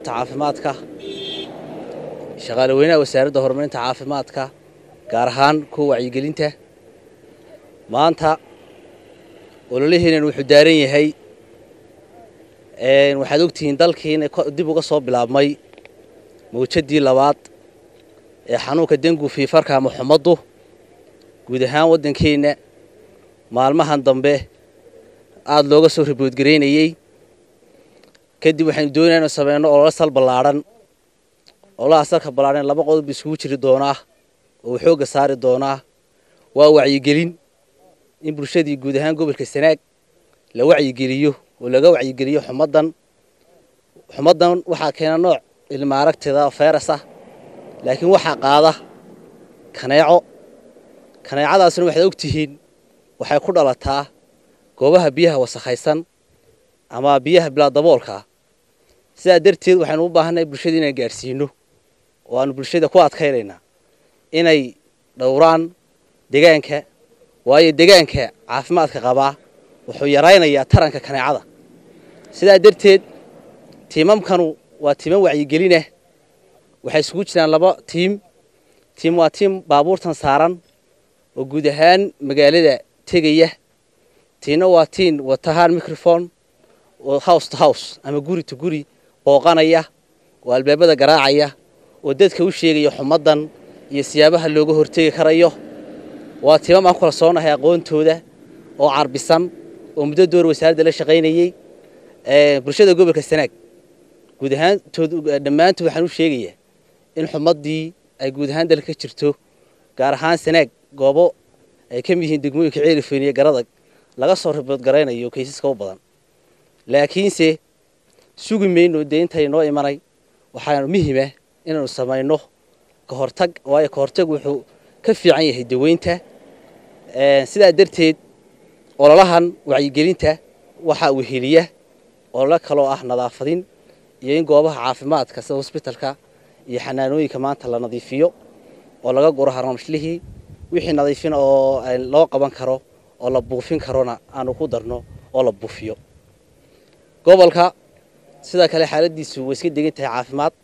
caafimaadka shaqaale weynaha wasaaradda horumarinta caafimaadka gaar ahaan kuwa wacyigelinta maanta ololaheenan wuxuu daaran yahay waxaad ogtihiin dalkii inay dib uga soo bilaabmay mawjadii labaad ee xanuunka dengu fiifarka ama xumaddu guud ahaan waddankeenna maalmahan dambe aada looga soo riboodgaraynayey kadib waxaynu doonaya inu sameyno ololo sal ballaadhan ololaha salka ballaadhan laba qodob iskugu jiri doonaa oo xoogga saari doonaa waa wacyigelin in bulshadii guud ahaan gobolka sanaag la wacyigeliyo oo laga wacyigeliyo xumaddan xumaddan waxaa keena nooc ilma aragtida fayras ah laakiin waxaa qaada kaneeco kaneecadaasna waxaad ogtihiin waxay ku dhalataa goobaha biyaha wasakhaysan ama biyaha bilaa daboolkaa sidaa darteed waxaynu u baahannahay bulshada inaan gaadhsiino oo aanu bulshada ku adkaynaynaa inay dhowraan degaanka waayo degaanka caafimaadka qabaa wuxuu yaraynayaa taranka kaneecada sidaa darteed tiimamkanu waa tiimam wacyigelinah waxay isugu jiraan laba tiim tiim waa tiim baabuurtan saaran oo guud ahaan magaalada tegaya tiina waa tiin watahaan microphone oo house to house ama guri to guri booqanaya oo albaabada garaacaya oo dadka u sheegaya xumaddan iyo siyaabaha looga hortegi karayo waa tiimam aan kula soonahay aqoontooda oo carbisan oo muddo door wasaaradda la shaqaynayey bulshada gobolka sanaag guud ahaantood dhammaantood waxaan u sheegayaa in xumaddii ay guud ahaan dalka ka jirto gaar ahaan sanaag goobo ay ka mid yihiin degmooyinka ceelifeyn iyo garadag laga soo riboodgaraynayo kaysaska u badan laakiinse sugi mayno dee intay noo imanay waxaanu muhima inaanu samayno ka hortag waayo ka hortag wuxuu ka fiican yahay daweynta sidaa darteed ololahan wacyigelinta waxaa weheliya ololo kaloo ah nadaafadin iyo in goobaha caafimaadka sida hosbitalka iyo xanaanooyinka maanta la nadiifiyo oo laga guro harmamshlihii wixii nadiifin oo loo qaban karo oo la buufin karona aanu ku darno oo la buufiyo gobolka sidoo kale xaaladiisu way iska degan tahay caafimaad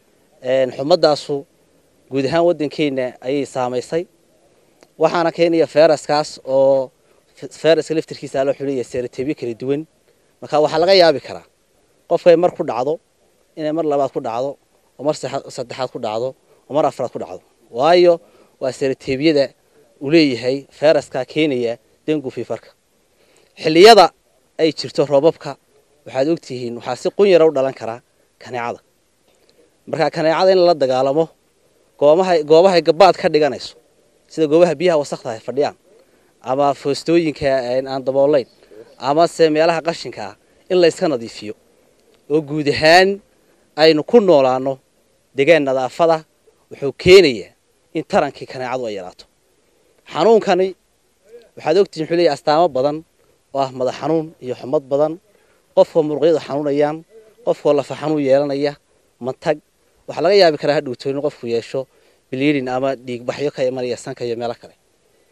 xumadaasu guud ahaan waddankeenna ayay saamaysay waxaana keenaya feyraskaas oo feyraska laftirkiisa loo xulaya seeratebyo kala duwan marka waxaa laga yaabi karaa qofkay mar ku dhacdo inay mar labaad ku dhacdo oo mar saddexaad ku dhacdo oo mar afraad ku dhacdo waayo waa seeratebyada uu leeyahay feyraskaa keenaya dengu fiifarka xilliyada ay jirto roobabka waxaad ogtihiin waxaa si qun yara u dhalan karaa kaneecada markaa kaneecada in lala dagaalamo goobahay goobahay gabaad ka dhiganayso sida goobaha biyaha wasakda ay fadhiyaan ama foostooyinka aan daboolayn ama se meelaha qashinka ah in la yska nadiifiyo oo guud ahaan aynu ku noolaano degaan nadaafada wuxuu keenayaa in tarankii kaneecadu ay yaraato xanuunkani waxaad ogtihiin wuxuu leeyahy astaamo badan oo ah madax xanuun iyo xumad badan qofkoo muruqyadu xanuunayaan qofkoo lafa xanuun yeelanaya mantag waxaa laga yaabi karaa hadhowto in qofku yeesho biliidin ama dhiigbaxyo ka imanaya sanka iyo meelo kale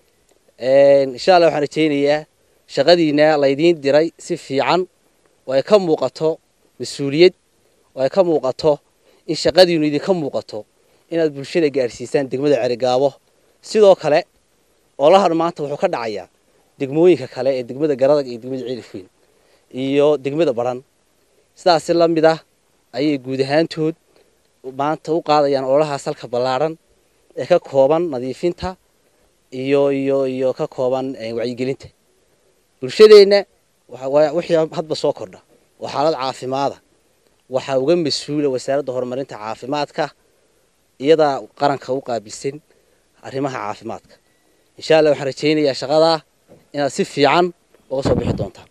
insha allah waxaan rajaynayaa shaqadiina laydiin diray si fiican oo ay ka muuqato mas-uuliyad oo ay ka muuqato in shaqadiinu idinka muuqato inaad bulshada gaadhsiisaan degmada cerigaabo sidoo kale olahan maanta wuxuu ka dhacayaa degmooyinka kale ee degmada garadag iyo degmada ceelifweyn iyo degmada baran sidaasi la mid ah ayay guud ahaantood maanta u qaadayaan ololahaas halka ballaadhan ee ka kooban nadiifinta iyo iyo iyo ka kooban wacyigelinta bulshadeenna wixii hadba soo kordha oo xaalad caafimaada waxaa uga mas-uula wasaaradda horumarinta caafimaadka iyadaa qaranka u qaabilsan arrimaha caafimaadka insha allah waxaan rajaynayaa shaqadaa inaad si fiican uga soo bixi doontaan